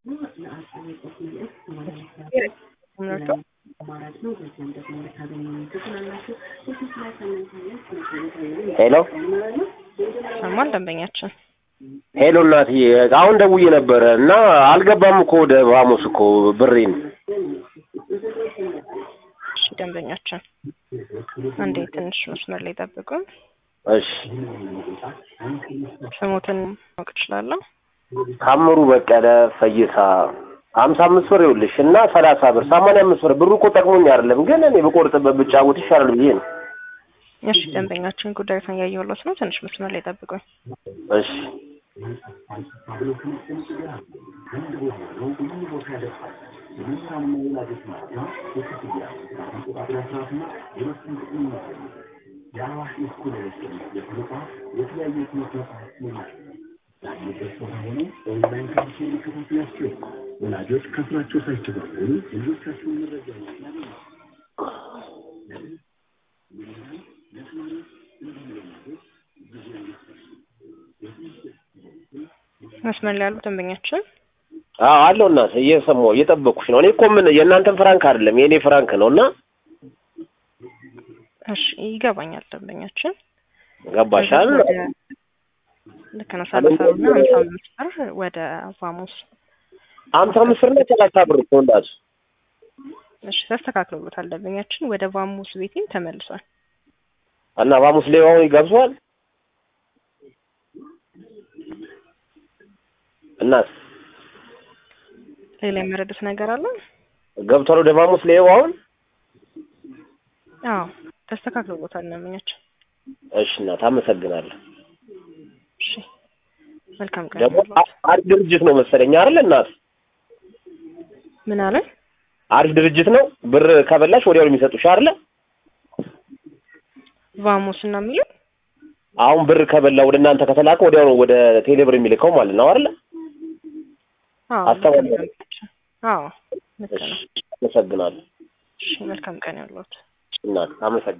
ሄሎ ሰማን ደንበኛችን ሄሎ እናትዬ አሁን ደውዬ ነበረ እና አልገባም እኮ ወደ ሐሙስ እኮ ብሬን እሺ ደንበኛችን አንዴ ትንሽ መስመር ላይ ጠብቁን እሺ ስሞትን ማወቅ እችላለሁ ታምሩ በቀለ ፈይሳ ሀምሳ አምስት ብር ይኸውልሽ እና ሰላሳ ብር ሰማንያ አምስት ብር ብሩ እኮ ጠቅሞኝ አይደለም ግን እኔ ብቆርጥበት ብጫወት ይሻላል ብዬ ነው እሺ ደንበኛችን ጉዳዩን እያየሁለት ነው ትንሽ መስመር ላይ ጠብቁኝ እሺ ወላጆች ከስራቸው ሳይቸገሩ ልጆቻቸውን መረጃ መስመር ላይ ያሉ ደንበኛችን አዎ አለው እናት እየሰማሁ እየጠበኩሽ ነው እኔ እኮ ምን የእናንተን ፍራንክ አይደለም የእኔ ፍራንክ ነው እና እሺ ይገባኛል ደንበኛችን ገባሻል ወደ- ልክ ነው ሰላሳ ብር እና ሀምሳ አምስት ብር ወደ ቫሙስ ሀምሳ አምስት ብር እና ሰላሳ ብር እኮ እንዳት እሺ ተስተካክሎሎታል ደንበኛችን ወደ ቫሙስ ቤቴም ተመልሷል እና ሐሙስ ላይ አሁን ይገብሷል እናት ሌላ የመረዱት ነገር አለ ገብቷል ወደ ሐሙስ ላይ አሁን አዎ ተስተካክሎሎታል ደንበኛችን እሺ እናት አመሰግናለሁ እሺ መልካም ቀን ደግሞ ይሁንልዎት። አ- አሪፍ ድርጅት ነው መሰለኝ አይደል እናት ምን አለ አሪፍ ድርጅት ነው ብር ከበላሽ ወዲያው ነው የሚሰጡሽ አይደለ ቫሙስ እና የሚለው አሁን ብር ከበላ ወደ እናንተ ከተላከ ወዲያው ነው ወደ ቴሌብር የሚልከው ማለት ነው አይደለ አዎ አስተማሪ ልክ ነው ደንበኛችን። አዎ ልክ ነው አመሰግናለሁ እሺ መልካም ቀን ይሁንልዎት። እናት አመሰግናለሁ